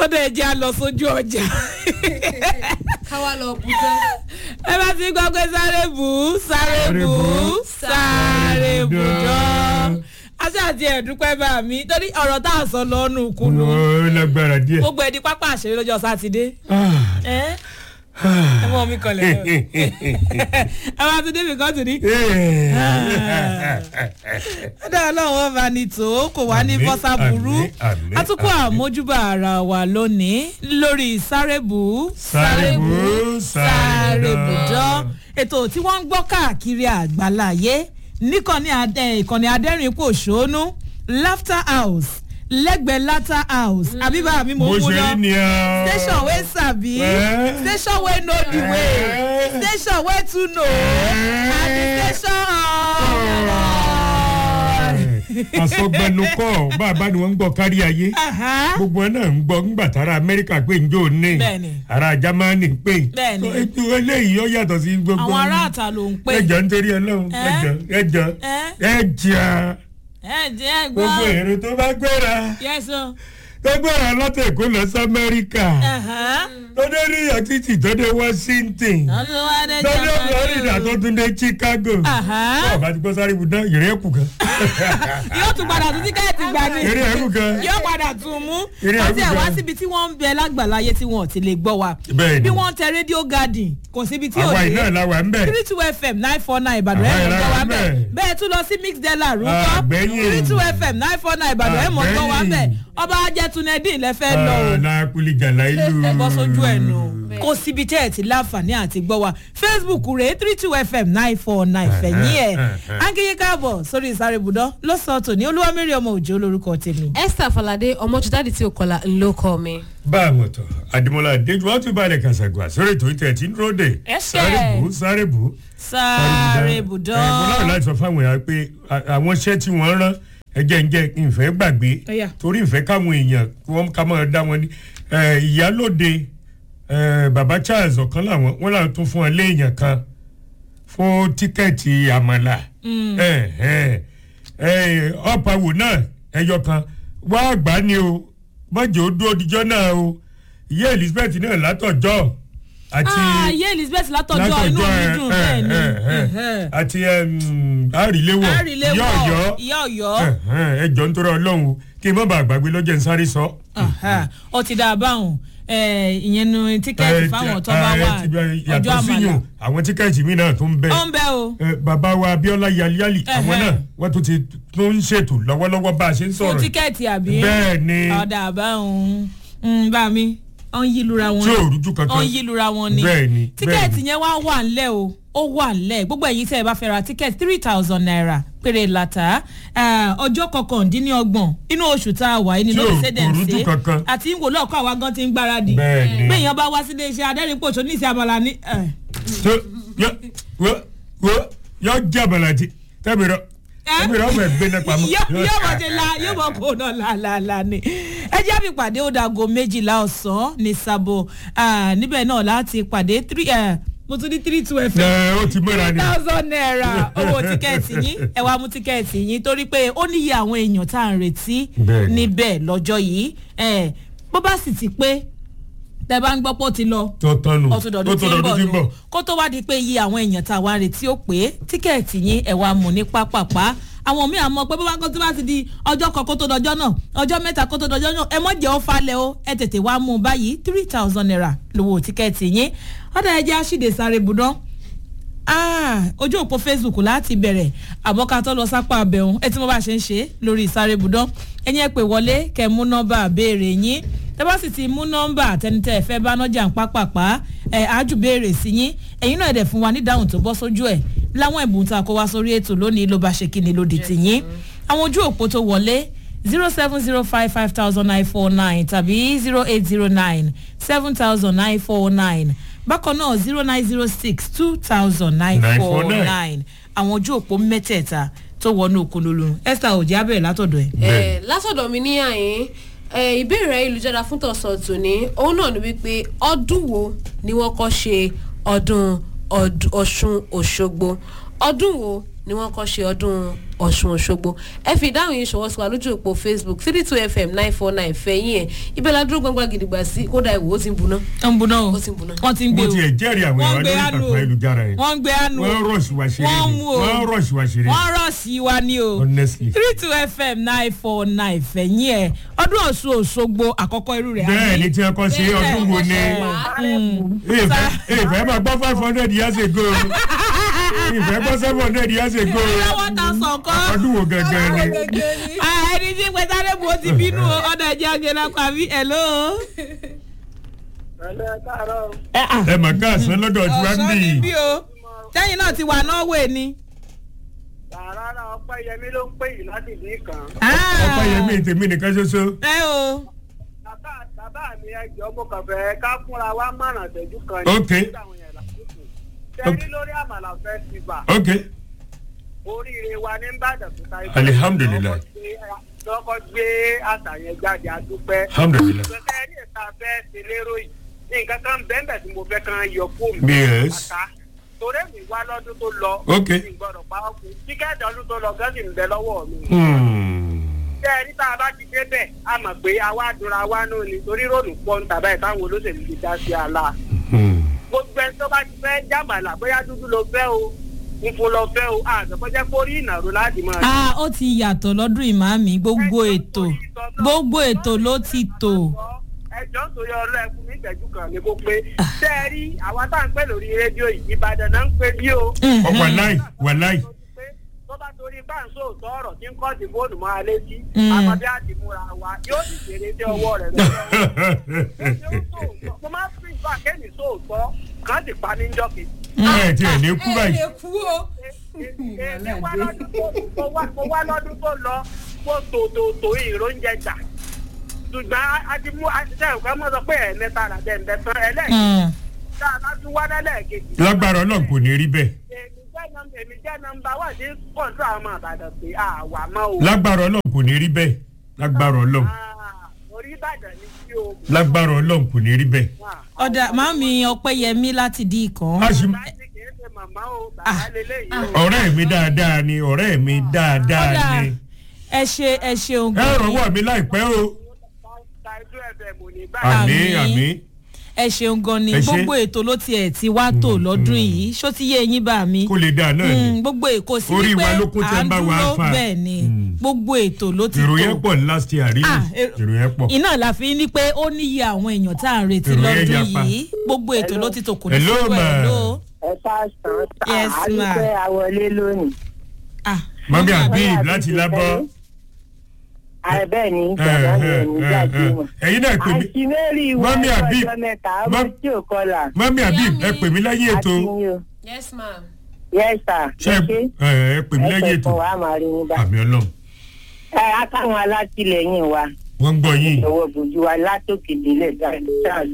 ọdọ ẹ jẹ́ a lọ sójú ọjà káwá lọ bùdó. ẹ bá ti gbọ́ pé sáré bù ú sáré bù ú sáré bù dán aṣọ àti ẹ̀dúpẹ́ bá mi torí ọ̀rọ̀ tá a sọ lọ́nù kùnú ó lágbára díẹ̀. gbogbo ẹ̀dí pápá àṣírí lọ́jọ́ sátidé ẹ ẹ mọ mi kọlẹ̀ lọ ẹ bá ti débi kan tù ní. ẹ̀dá ọlọ́run wọn bá ní tó kò wá ní Àmín, bọ́sà burú àmín, àmín, atukọ̀ àmín. àmójúbà ara wa lónìí lórí sárébù Sárébù, sárébù sárébù. dán ètò tí wọ́n ń gbọ́ káàkiri àgbáláyé níkànnì adẹ- ìkànnì adẹ́rìn pòṣónú laughter house lẹ́gbẹ̀ẹ́ laughter house àbíbá mi mo bó mú ṣe lọ rí ni ọ. station wey sabi Eh. station wey know the way Eh. station wey too know and the station àsọgbẹnukọ bàbá ni wọn ń gbọ kárí ayé Aha. gbogbo ẹ náà ń gbọ ńgbà tára amẹríkà pé njó ní Bẹ́ẹ̀ni. ara jamani pé Bẹ́ẹ̀ni. ètò eléyìí ó yàtọ̀ sí gbogbo àwọn aráàta ló ń pè ẹjọ nítorí ọlọrun Eh? ẹjọ ẹjọ Eh? ẹjà ẹ jẹ́ gbogbo gbọ́ èrò tó bá gbéra yẹ́sọ. tó gbéra láti èkó lọ sí amẹríkà tó dé new york city tó dé washington tó dé florida tó tún dé chicago Aha. tó bá ti gbọ́ sáré ibùdó ìrìn ẹ̀kú kan yóò tún padà tún tíkẹ́ẹ̀tì gbà ní. ìrìn ẹ̀kú kan yóò padà tún mú Eré wọ́n ti ẹ̀ wá àgùntàn. síbi tí wọ́n ń bẹ lágbàláyé tí wọ́n ò ti lè gbọ́ wa Bẹ́ẹ̀ni. bí wọ́n ń tẹ rédíò garden kò síbi tí ò àwa dé iná làwà ń bẹ̀. three two fm nine four nine ìbàdàn Àwa ẹ̀ mọ̀ gbọ́ wa ìlànà bẹ́ẹ̀ bẹ́ẹ̀. bẹ́ẹ̀ tún lọ sí mix dela rúkọ́ Àgbẹ̀yìn. three two fm nine four nine ìbàdàn ẹ̀ mọ̀ gbọ́ wa Àgbẹ̀yìn. bẹ́ẹ̀ ọba ajẹ́tunẹ́dín lẹ́fẹ́ lọ o lákùlì jàlá ìlú. ẹ bọ́ sójú ẹ̀ nù kó síbi tẹ́ ẹ̀ ti láǹfààní àti gbọ́ wa facebook rèé three two fm nine four nine fẹ̀yìn ẹ̀ ángíyé káàbọ̀ sórí ìsáré ibùdó lọ́sàn-án tòní olúwamẹ́rì ọmọ òjò lórúkọ tèmi. esther falade ọmọjúdáde tí o kọlà ńlọ kọ mi. bá a mọ̀ tọ́ àdìmọ́lá adéjú wọ́n tún balẹ̀ kàṣàgbà sórí ètò ìtẹ̀ tí ń dúró dé. Ẹsẹ̀. sáré bù sáré bù. sáré ibùdó. ẹ mo láwọn láti sọ fáwọn èèyàn pé à- àwọn iṣẹ́ tí wọ́n rán ẹjẹ́ ń jẹ́ ìfẹ́ gbàgbé Ọ̀yà. torí ìfẹ́ káwọn èèyàn kí wọ́n ká máa dá wọn ní. ẹ, ìyálòde ẹ, baba charles ọ̀kan làwọn wọ́n làwọn tún fún ọ léèyàn kan fún tíkẹ́ẹ̀tì àmàlà ẹ, ẹ, ẹ, ọ̀pàwò náà ẹyọ kan wá àgbá ni o mọ̀jẹ̀ ó dúró dijọ́ náà o ìyá elizabeth náà látọ̀jọ́ àti ààyè elizabeth látọjọ́ inú mi dùn bẹ́ẹ̀ ni ẹ̀hẹ́. àti àríléwọ̀ àríléwọ̀ ìyá ọ̀yọ́ ìyá ọ̀yọ́ ẹjọ́ nítorí ọlọ́run o, kí n má bàa gbàgbé lọ́jọ́ ń sáré sọ. Aha. ó ti dá a báwọn ẹ, ìyẹn nu tíkẹ́ẹ̀tì Eh, fáwọn tó eh, bá wà ti bẹ- ọjọ́ yàtọ̀ àmàlà síyùn àwọn tíkẹ́ẹ̀tì mi náà tún bẹ ó ń bẹ́ o Eh, bàbá wa abiola yaliyali àwọn Ẹhẹ́. náà wọ́n tún ti tún ń ṣètò lọ́wọ́lọ́wọ́ bá a ṣe ń fún sọ̀rọ̀ yìí. tíkẹ́ẹ̀tì àbí bẹ́ẹ̀ ni ọ̀dà àbáwọn ń bá mi ó ń yílura wọn tí ò rújú ó kankan ń yílura wọn ni bẹ́ẹ̀ ni tíkẹ́ẹ̀tì yẹn wá wà ńlẹ̀ o ó wà ńlẹ̀ gbogbo ẹ̀yin tẹ́ ẹ bá fẹ́ ra tíkẹ́ẹ̀tì three thousand naira péré lata ọjọ́ kọkàndínlọ́gbọ̀n inú oṣù tá a wà yìí nínú Tí ò ìṣẹ́dẹ̀ kò rújú kankan. àti ń wò lọ́ọ̀kọ́ àwa gan ti ń gbáradì bẹ́ẹ̀ ni bẹ́ẹ̀yàn bá wá sílé iṣẹ́ adẹ́rìnpọ̀ṣọ́ ní ìsìn àmàlà ní. ẹ̀. tó yọ wọ wọ yọ jẹ àbàlàjì tẹbi rọ tẹbi rọ bẹẹ gbé nípa mọ. yóò yóò mọ̀ ṣe la yóò mọ̀ kó náà làlàlà ni. ẹ jẹ́ àfi pàdé ó dago méjìlá ọ̀sán ní sabo Ah, níbẹ̀ náà láti pàdé three eh, mo tún ní three two fm ẹ ó ti mọ́ra three ni. thousand naira owó tíkẹ́ẹ̀tì yín ẹ wá mú tíkẹ́ẹ̀tì yín torí pé ó níye àwọn èèyàn tá à ń retí Bẹ́ẹ̀ni. níbẹ̀ lọ́jọ́ yìí Eh, bó bá sì ti pé tẹ bá ń gbọ́ pé ó ti lọ tó tánu ó tún dọ̀dún tí ń bọ̀ lọ kó tó wá di pé iye àwọn èèyàn tá a wá retí ó pé tíkẹ́ẹ̀tì yín ẹ̀ wá mú ní pápápá àwọn míì àmọ́ pé bó bá kó tó bá ti di ọjọ́ kan kó tó dọjọ́ náà ọjọ́ mẹ́ta kó tó dọjọ́ náà ẹ mọ̀ jẹ́ ó falẹ̀ o ẹ tètè wá mú un báyìí three thousand naira lówó tíkẹ́ẹ̀tì yín ọ̀dà ẹ̀jẹ̀ àṣìdè sáré budán Ah, ojú òpó facebook láti bẹ̀rẹ̀ àbọ̀ká tó lọ sápá abẹ́hùn ẹ tí mo bá ṣe ń ṣe lórí ìsáré budán ẹ̀yin ẹ pè wọlé kẹ́ mú nọ́mbà béèrè yín tẹ́ bá sì ti mú nọ́mbà àtẹnitẹ́ ẹ fẹ́ bá nọ́jà ń pápápá ẹ̀ ájú béèrè sí yín ẹ̀yin náà ẹ̀ dẹ̀ fún wa nídáhùn tó bọ́ sójú ẹ̀ láwọn ẹ̀bùn tá a kó wá sórí ètò lónìí ló bá ṣe kí ni lódì tì yín àwọn ojú òpó tó wọlé zero seven zero five five thousand nine four nine tàbí zero eight zero nine seven thousand nine four nine bákan náà zero nine zero six two thousand nine four nine àwọn ojú òpó mẹ́tẹ̀ẹ̀ta tó wọnú òkunlulu esther òjì abẹ́rẹ́ látọ̀dọ̀ ẹ̀. ẹ látọ̀dọ̀ mi ní àyín ẹ ìbéèrè ayélujára fún tọ̀sán tòní òun náà ni wípé ọdún wo ni wọ́n kọ́ ṣe ọdún ọd- ọ̀ṣun òṣogbo ọdún wo ni wọ́n kọ́ ṣe ọdún ọ̀ṣun òṣogbo ẹ fi ìdáhùn yìí ṣọwọ́ sí wa lójú òpó facebook three two fm nine four nine fẹ̀yìn ẹ̀ ibẹ̀ la dúró gbangba gidigba sí kódà ìwò ó ti ń buná. ó ń buná o Ó ti ń buná. wọ́n ti ń gbé mo o tiẹ̀ jẹ́rìí àwọn wọ́n ìwà gbé lórí àánú ìtàkùn ayélujára yẹn wọ́n gbé àánú wọ́n rọ̀ṣì wá ṣeré wọ́n ni mú o wọ́n rọ̀ṣì wá ṣeré wọ́n rọ̀ sí wa ní o honestly. three two fm nine four nine fẹ̀yìn ẹ̀ ọdún ọ̀ṣun òṣogbo àkọ́kọ́ irú rẹ̀ bẹ́ẹ̀ ni tí ẹ kọ́ sí ọdún wo ni ìfẹ́ ìfẹ́ máa gbọ́ five hundred years ago ìfẹ́ gbọ́ seven hundred years ago lọ́wọ́ ta sọ̀kọ́ ọdún wo gangan ni. ẹni tí pé sáré bu ó ti bínú o ọ̀dọ̀ ẹ̀jẹ̀ àgbẹ̀lá pàmí hello. ẹ mà káàsán lọ́dọ̀ tí wàá ń ọ̀sán bì ni bí o sẹ́yìn náà ti wà norway ni. rárá ọpẹ́yẹmí ló ń pè yìí láti ìdí kan. ọpẹ́ yẹmí tèmi nìkan ṣoṣo. ẹ o bàbá bàbá mi ẹjọ́ mo kàn fẹ́ ká fúnra wa márùn àtẹ̀jú kan Ok. nígbà àwọn yẹn lásìkò. tẹ́rí lórí àmàlà festival ok oríire wa ní Ìbàdàn tó ta ikú. Alihamdulilayi. lọ́kọ́ gbé àṣà yẹn jáde àdúpẹ́. alhamdulilayi. ìgbésẹ̀ ní ìta fẹ́ ṣe lérò yìí ní nǹkan kan bẹ́ẹ̀ tí mo fẹ́ kan yọ fóònù. Yes. Àtà. torí mi wá lọ́dún tó lọ. Ok. mi gbọ́dọ̀ pa ọkùnrin tíkẹ́ẹ̀tì ọdún tó lọ gẹ́gì ń bẹ lọ́wọ́ mi. Hmm. tẹ ẹ níta bá ti débẹ̀ a mọ̀ pé àwa àdúrà wa náà ni torí rònú pọ̀ ń tàbá ẹ̀ táwọn olóṣèlú ti dá sí àlà. Hmm. gbogbo ẹni tó bá ti fẹ́ jàmàlà bóyá dúdú ló fẹ́ o funfun ló fẹ́ o àgbẹ̀kọ́jẹ́ kórí ìnàró láti máa. ah ó ti yàtọ̀ lọ́dún ìmáàmì gbogbo ètò gbogbo ètò ló ti tò. ẹjọ́ nítorí ọlọ́ ẹkún ní ìtẹ́jú kan ni kò pé tẹ́ ẹ rí àwa tá à ń pè lórí rédíò yìí Ìbàdàn náà ń pè bí o. Ọ, wàláì wàláì. tó bá torí báńsó òótọ́ ọ̀rọ̀ tí ń kọ́ sí fóònù máa lé sí Mm. àmọ́bí àti múra wa yóò sì ṣeré dé ọwọ́ rẹ̀ lọ́wọ́ mo máa ń fi ìgbà kẹ́mi sóòótọ́ kàn sì pa ní jọ́kì. ẹ ti ẹ̀ ní kú báyìí. kú o. èmi wá lọ́dún tó mo wá- mo wá lọ́dún tó lọ mo tò tò tò ìròúnjẹ jà ṣùgbọ́n a ti mú àṣìṣe ìwé mọ́ sọ pé ẹ̀ẹ́mẹ́ta làbẹ̀ ẹ̀ẹ́mẹ́ tán ẹlẹ́ẹ̀kejì Mm. tá a bá tún wá lẹ́lẹ́ẹ̀kejì. lágbára ọlọ́run kò ní rí bẹ́ẹ̀. èmi jẹ́ nọmba èmi jẹ́ nọmba wà ní kọ́ńtù àwọn ọmọ àbàdàn pé àwa mọ́ o. lágbára ọlọ́run kò ní rí bẹ́ẹ̀. lágbára ọlọ́run Ah, orí ìbàdàn ni sí o. lágbára ọlọ́run kò ní rí bẹ́ẹ̀. ọ̀dà màmí ọpẹ́yẹmí láti di ìkàn. a sì bàbá ti kì í ṣe màmá o bàbá lélẹ́yìí o. ọ̀rẹ́ mi dáadáa ni ọ̀rẹ́ mi dáadáa ọ̀dà ni. ẹ ṣe ẹ ṣeun ẹ rọwọ́ mi láìpẹ́ o. Tàìtú ẹ̀fẹ̀ mò ní báyìí. àmì Àmín. àmì. ẹ ṣeun gan ni Ẹ ṣé. gbogbo ètò ló tiẹ̀ ti wá tò lọ́dún yìí ṣó ti yé eyín bá mi. kó lè dáa náà ni. Mm, gbogbo èkó sí Orí wípé wa ló kún tí à ẹ ń ń bá wa dúró fà. bẹ́ẹ̀ ni Mm. gbogbo ètò ló ti èrò yẹn tò. pọ̀ ní last year rí Ah, mi. èrò- èrò yẹn pọ̀. iná la fi ní pé ó níye àwọn èèyàn tá à ń retí Èrò yẹn lọ́dún yapa. yìí gbogbo ètò ló ti tò kò ní Hello, sí ma. wẹ̀ ló. ẹ káàsán Yes, a rí ma. pé a wọlé lónìí. Ah, mọ́mí màmá- Habib láti lábọ́. ààrẹ bẹ́ẹ̀ ni ẹ, bàbá mi ẹ, ò ní ẹ, gbàgbé ẹ. wọn. ẹ̀yin náà pè mí. àǹtí mary wọ Mọ́mí Habib. ọjọ́ mẹ́ta ọmọ Mọ́- tí ò kọlà. mọ́mí Habib ẹ pè mí lẹ́yìn ètò. àti yín o. yes ma'am. yes sir. ṣé ẹ ẹ pè mí lẹ́yìn ẹ ètò. pẹ̀fọ́ wa máa rí yín bá. àmì ọlọ́run ẹ akáwọn alátìlẹyìn wa wọ́n ń gbọ́ yín. ìṣòwò bùjú wa látòkè délẹ̀ charles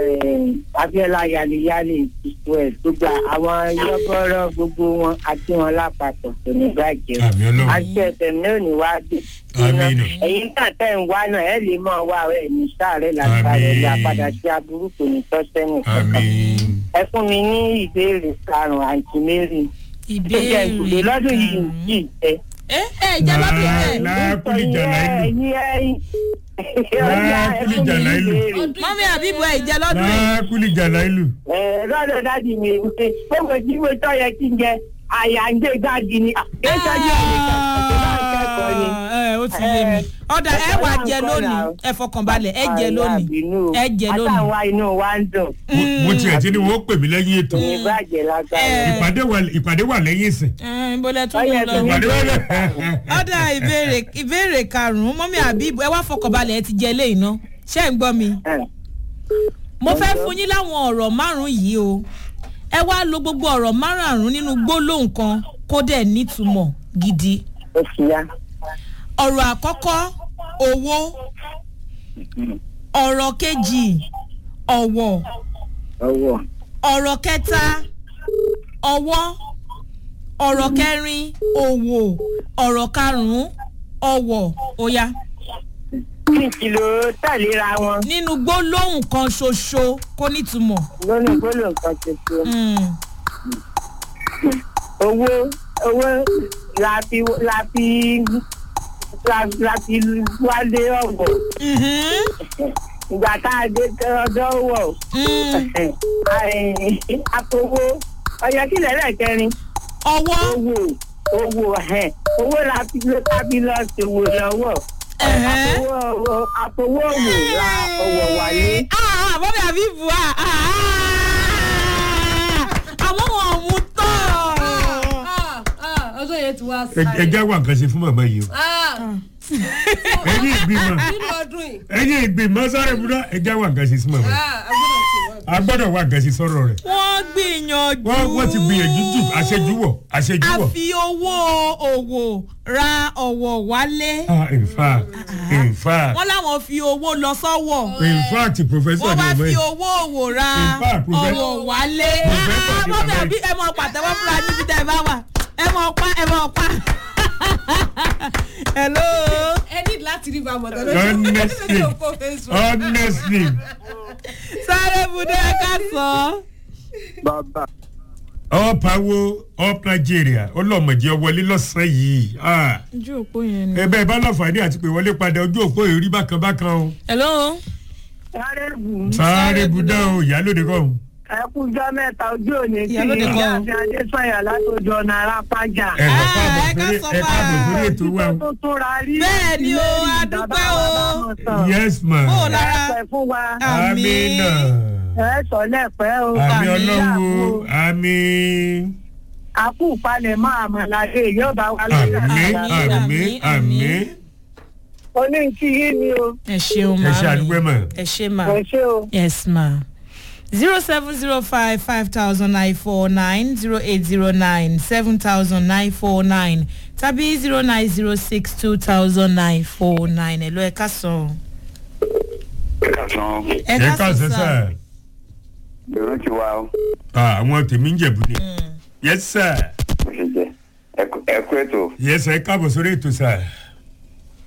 abiola yaleyale israel gbogbo àwọn yọgọrọ gbogbo wọn àti wọn lápapọ̀ kò ní bàjẹ́ o. àmì ọlọ́run àti ẹsẹ̀ mi ò ní wá dé. Àmín. ẹ̀yin náà tẹ̀ ń wá náà ẹ̀ lè máa wá ẹ̀ ní sáré lágbára ẹ̀ Àmín. yà padà sí aburú kò ní tọ́ sẹ́nu àmì. kankan. ẹ fún mi ní ìbéèrè karùn-ún àǹtí mary. ìbéèrè ìbéèrè lọ́dún yìí karùn-ún. yìí tẹ́. ẹ ẹ jẹ́ lọ́dún yìí. láàkúlì jàlá ìlú. ẹ̀yin ẹ̀yin. Láàkúlì jàlá ìlú. mọ́mí àbíbù ẹ̀ jẹ́ lọ́dún yìí. láàkúlì jàlá ìlú. lọ́dọ̀ dájú mi ṣe gbogbo tí mo tọ́ yẹ kí n jẹ àyà ń gbé gbági ni. kéṣọ́ jẹ́ ẹ̀nìkan tó bá ń kẹ́kọ̀ọ́ ni. ẹ ó ti yé mi ọ̀dà ẹ wà jẹ lónìí ẹ fọkànbalẹ̀ ẹ jẹ lónìí ẹ jẹ lónìí. àtàwọn inú wa ń dùn. Mo- mo tiẹ̀ ti ní wọ́n pè mí lẹ́yìn ètò. ní bàjẹ́ lágbára. Ẹ. ìpàdé wà ìpàdé wà lẹ́yìn ìsìn. ẹ bọ́lẹ̀ tún Ọyẹ lọ. tó ní- ìpàdé wà lẹ́ ọ̀dà ìbéèrè ìbéèrè karùn-ún mọ́mí àbíbù ẹ wá fọkànbalẹ̀ ẹ ti jẹ eléyìí ná ṣé ẹ ń gbọ́ mi. mo fẹ́ fún yín láwọn ọ̀rọ̀ márùn-ún yìí o ẹ wá lo gbogbo ọ̀rọ̀ márùn-ún nínú gbólóhùn kan kó dẹ̀ nítumọ̀ gidi. ó ti yá. ọ̀rọ̀ àkọ́kọ́ owó ọ̀rọ̀ kejì ọ̀wọ̀ ọwọ́ ọ̀rọ̀ kẹta ọwọ́ ọ̀rọ̀ kẹrin òwò ọ̀rọ̀ karùn-ún ọ̀wọ̀ óyá kí kìlò tẹ̀léra wọn nínú gbólóhùn kan ṣoṣo kó nítumọ̀. lónìí gbólóhùn kan tuntun. Mm. owó owó la fi la fi la- la fi wálé ọ̀gbọ̀n Mhm. ìgbà tá a dé ọjọ́ wọ̀ Mm. àpòwò ọ̀yẹ́ kílẹ̀ lẹ́kẹrin ọwọ́ owó owó ẹ̀ owó la fi ló tábí lọ ṣòwò lọ́wọ́ ẹ̀hẹ́. àpòwò àpòwò òwò la ọ̀wọ̀ wáyé. Ah, bọ́bí àbíbù à àwọn wọn ò mú tán. Ah, ah, ọjọ́ yẹn ti wá ẹ sáré. jẹ́ wà nǹkan ṣe fún màmá yìí o Ah, ẹ̀yin ìgbìmọ̀ nínú ọdún yìí ẹ̀yin ìgbìmọ̀ sáré búdá ẹ jẹ́ wà nǹkan ṣe sí màmá yìí ah, agbọ́dọ̀ ti wọ́n. a gbọ́dọ̀ wà nǹkan ṣe sọ̀rọ̀ rẹ̀ wọ́n gbìyànjú. wọ́n wọ́n ti gbìyànjú jù àṣejù wọ̀ àṣejù a wọ̀. fi owó òwò ra ọ̀wọ̀ wálé. ah in fact in fact wọ́n láwọn fi owó lọ sọ́wọ́. in fact professor wọ́n ni bá ọmọ fi yìí owó òwò ra In fact, Professor- ọ̀wọ̀ wálé. Professor Ah, ni bọ́bí bàbá àbí ẹ mọ pàtẹ́wọ́ fúnra níbi tẹ́ ẹ bá wà ẹ mọ pa ẹ mọ pa. hello. ẹ ní láti rí bàmọ̀ tó Honestly. lójú òpó facebook. honestly sáré budé ká sọ. bàbá up awo up nigeria ọlọmọdé ọwọlé lọ́sàn-án yìí ah ojú òpó yẹn ni. ẹ bẹ́ẹ̀ bá láǹfààní àti pé wọlé padà ojú òpó èrí bákan bákan o hello. sáré bù ú sáré budá o ìyálóde kọ́ o. ẹkúnjọ́ mẹ́ta ojú òní tí Ìyálóde ìyá kan. àti adésanya látòjọ ọ̀nà arápájà. ẹ lọ Ah, káàbọ̀ ẹ ká sórí sọ ẹ káàbọ̀ bá- sórí ètò wa o. tó tún ra rí. Bẹ́ẹ̀ ni o, Ilé a ìdí dúpẹ́ bàbá o. wa bá mọ̀ sàn. yes ma Bó o lára? ẹ pẹ́ fún wa amina ẹ sọ lẹ́pẹ́ o. àmì àmì ọlọ́wọ́ àmì àkú palẹ̀ mọ́ àmàlàdé yóò bá wa lórí àmì àmàlà. àmì àmì oní kí yín ni o ẹ ṣeun ẹ ṣe màámi. àdúgbò mọ̀. ẹ ṣe mà. kò ṣe o. yes ma. zero seven zero five five thousand nine four nine zero eight zero nine seven thousand nine four nine tàbí zero nine zero six two thousand nine four nine ẹ̀ ló ẹ̀ ká sàn. kàtàn ẹ̀ ẹ ká sẹ sẹ lèrò ti wá o àwọn tèmi ń jẹ̀bù ni yes sir bó ṣe jẹ ẹ kú ètò yes sir ẹ káàbọ̀ sórí ètò sir.